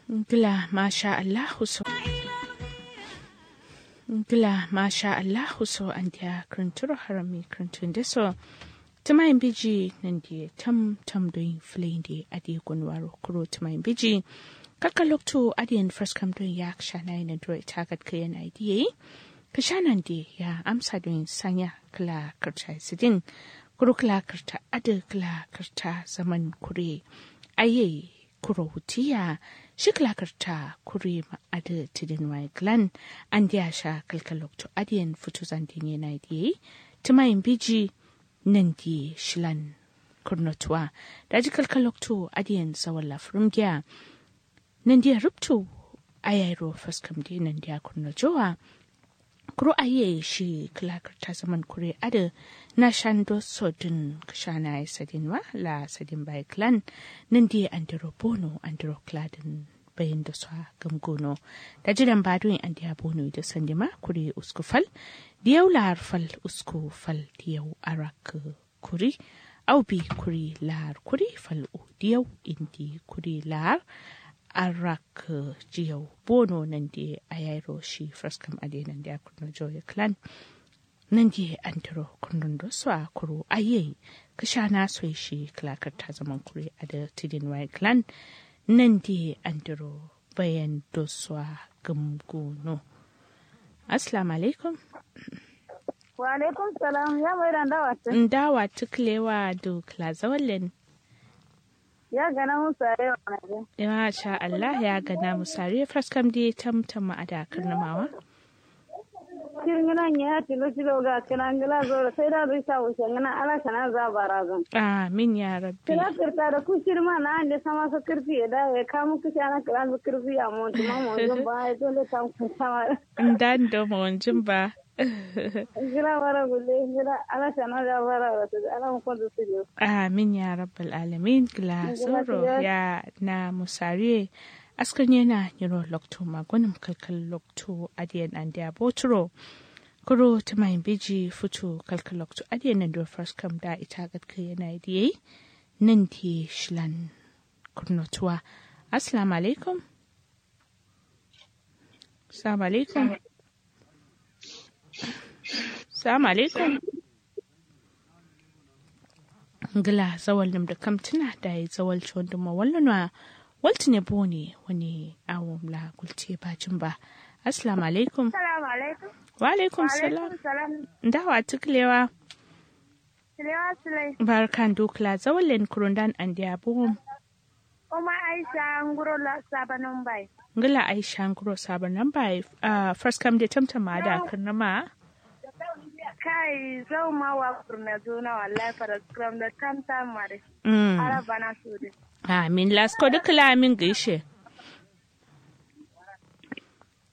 Gila masha Allahu so. Gila masha Allahu so an dia kruntur harami kruntun da so. Tumayin biji nan dia tam tam doin filin di adi gunwaro kuro tumayin biji. Kaka lokto adiyan first kam doin ya shana yin dro ita gat kayan idea. Kashanan di ya amsa doin sanya kala karta sidin. Kuro kala karta ada kala karta zaman kure. Aye kuro hutiya shiklakarta kuri ma'ada tidin mai glan an diya sha kalkalokto adiyan fito zandin yana diye tumayin biji nan di shilan kurnotuwa da ji kalkalokto adiyan tsawon lafirin giya nan diya rubto ayairo faskam di nan diya kurnojowa kuro aye shi kilakarta zaman kure ada na shando sodin kashana ya sadin wa la sadin bai clan nan di andiro bono andiro kladin bayan da sa gamgono da jiran badoin an diya bono da sandima kure usku fal diyau lahar fal usku fal diyau arak kuri au bi kuri lahar kuri fal u diyau indi kuri lahar arak jiyau bono nan di ayairo shi fraskam ade nan di akurno joya clan nan di antiro kundin da su a kuro aye ka sha na so shi klakar ta zaman kure a da tidin wai clan nan di antiro bayan da su a gamgono assalamu alaikum wa alaikum salam ya mai dan dawa ta dawa tuklewa do klazawalin ya gana musa yau na ya sha Allah ya gana musare fraskam di tamtama a dakar namawa kirngina ya tilo tilo ga kana ngila zo sai da zai sa wuce ngana ala kana za barazan amin ya rabbi kira kirta da ku shirma na ande sama sa kirfi da ya kamu kishi ana kira zu kirfi a mon tuma mon jin ba ya dole ta ku sama dan da mon jin ba ngira wara gulle ngira ala kana za bara wata ala mu ko su jo amin ya rabbal alamin gila soro ya na musare askan yana yiro lokto magunin kalkal lokto adiyan an da botro kuro ta mai biji fito kalkal lokto adiyan nan da first kam da ita gatka yana diye nan di shlan kurnotuwa assalamu alaikum assalamu alaikum assalamu alaikum ngila zawal nim da kam tuna da ya zawal chon duma wallanwa walti ne bone wani awon la gulce bacin ba assalamu alaikum assalamu alaikum wa alaikum salam dawa tuklewa Silewa Sule. barkan dukla zawalin kurundan an dia bom Oma Aisha nguro la sabanon bai. ngila aisha nguro sabanan bai uh, first come da tamtama da karnama Kai zau ma wa kurna zona wallahi fara scrum da tam tam mare. mm. Ara bana su de. amin lasko dukla amin gaishe